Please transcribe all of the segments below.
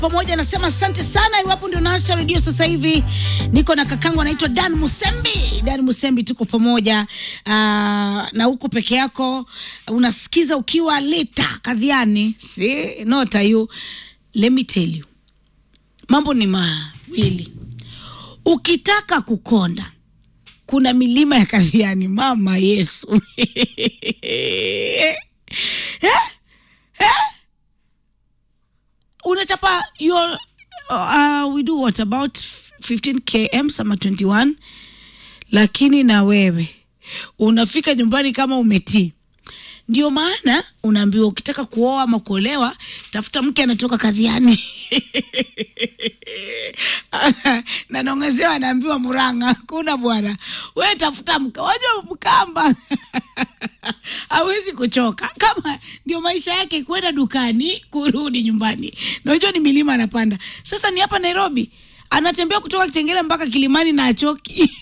pamoja anasema asante sana. Iwapo ndio naasha redio sasa hivi, niko na kakangu anaitwa Dan Musembi. Dan Musembi, tuko pamoja uh, na huko peke yako unasikiza ukiwa leta kadhiani, si not you. Let me tell you, mambo ni mawili. Ukitaka kukonda kuna milima ya kadhiani, mama Yesu eh? Eh? unachapa your uh, we do what about 15 km sama 21 lakini na wewe unafika nyumbani kama umetii ndio maana unaambiwa ukitaka kuoa ama kuolewa tafuta mke anatoka kadhiani na naongezewa anaambiwa muranga kuna bwana we tafuta mka wajua mkamba hawezi kuchoka kama ndio maisha yake kwenda dukani kurudi nyumbani najua ni milima anapanda sasa ni hapa nairobi anatembea kutoka kitengele mpaka kilimani na achoki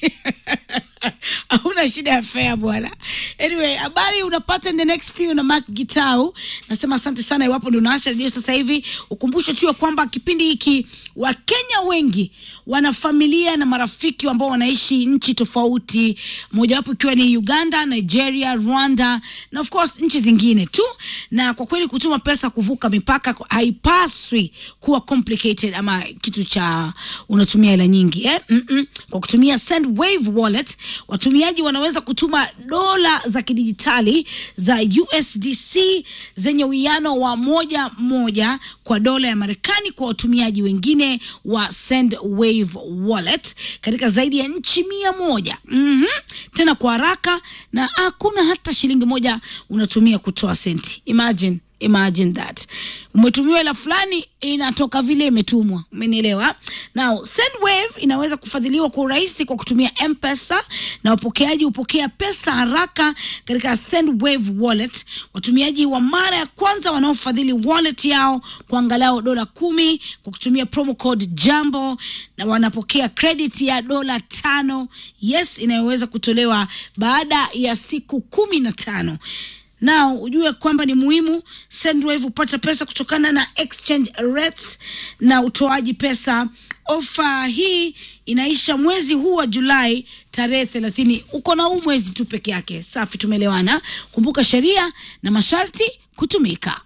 hauna shida ya fea bwana anyway habari unapata in the next few na mark gitau nasema asante sana iwapo ndio unaasha redio sasa hivi ukumbusho tu ya kwamba kipindi hiki wakenya wengi wana familia na marafiki ambao wanaishi nchi tofauti mojawapo ikiwa ni uganda nigeria rwanda na of course nchi zingine tu na kwa kweli kutuma pesa kuvuka mipaka haipaswi kuwa complicated ama kitu cha unatumia hela nyingi eh? Mm-mm. kwa kutumia sendwave wallet watumiaji wanaweza kutuma dola za kidijitali za usdc zenye uwiano wa moja moja kwa dola ya marekani kwa watumiaji wengine wa sendwave wallet katika zaidi ya nchi mia moja mm-hmm. tena kwa haraka na hakuna hata shilingi moja unatumia kutoa senti imagine imagine that umetumiwa hela fulani inatoka vile imetumwa umenielewa now sendwave inaweza kufadhiliwa kwa urahisi kwa kutumia mpesa na wapokeaji hupokea pesa haraka katika sendwave wallet watumiaji wa mara ya kwanza wanaofadhili wallet yao kwa angalau dola kumi kwa kutumia promo code jambo na wanapokea credit ya dola tano yes inayoweza kutolewa baada ya siku kumi na tano nao ujue kwamba ni muhimu sendwave hupata pesa kutokana na exchange rates na utoaji pesa ofa hii inaisha mwezi huu wa julai tarehe thelathini uko na huu mwezi tu peke yake safi tumeelewana kumbuka sheria na masharti kutumika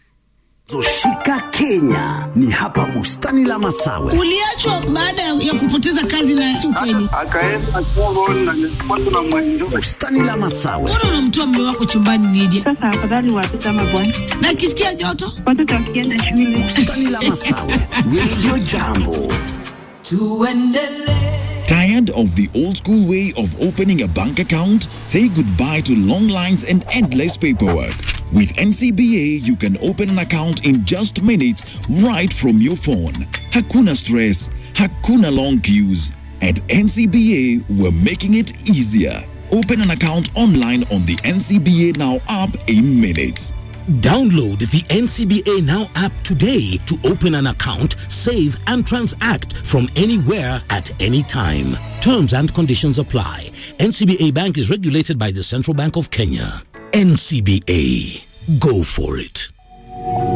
Zoshika Kenya ni hapa bustani la Masawe. uliachwa baada ya kupoteza kazi na si ukweli akaenda Congo na nilipatwa na mwenjo Bustani la Masawe, mbona unamtoa mme wako chumbani Lydia Sasa afadhali watoto ama bwana, na akisikia joto watoto wakienda shule bustani la Masawe, Radio Jambo. Tired of the old school way of opening a bank account? Say goodbye to long lines and endless paperwork. With NCBA, you can open an account in just minutes right from your phone. Hakuna stress, hakuna long queues. At NCBA, we're making it easier. Open an account online on the NCBA Now app in minutes. Download the NCBA Now app today to open an account, save, and transact from anywhere at any time. Terms and conditions apply. NCBA Bank is regulated by the Central Bank of Kenya. NCBA. Go for it.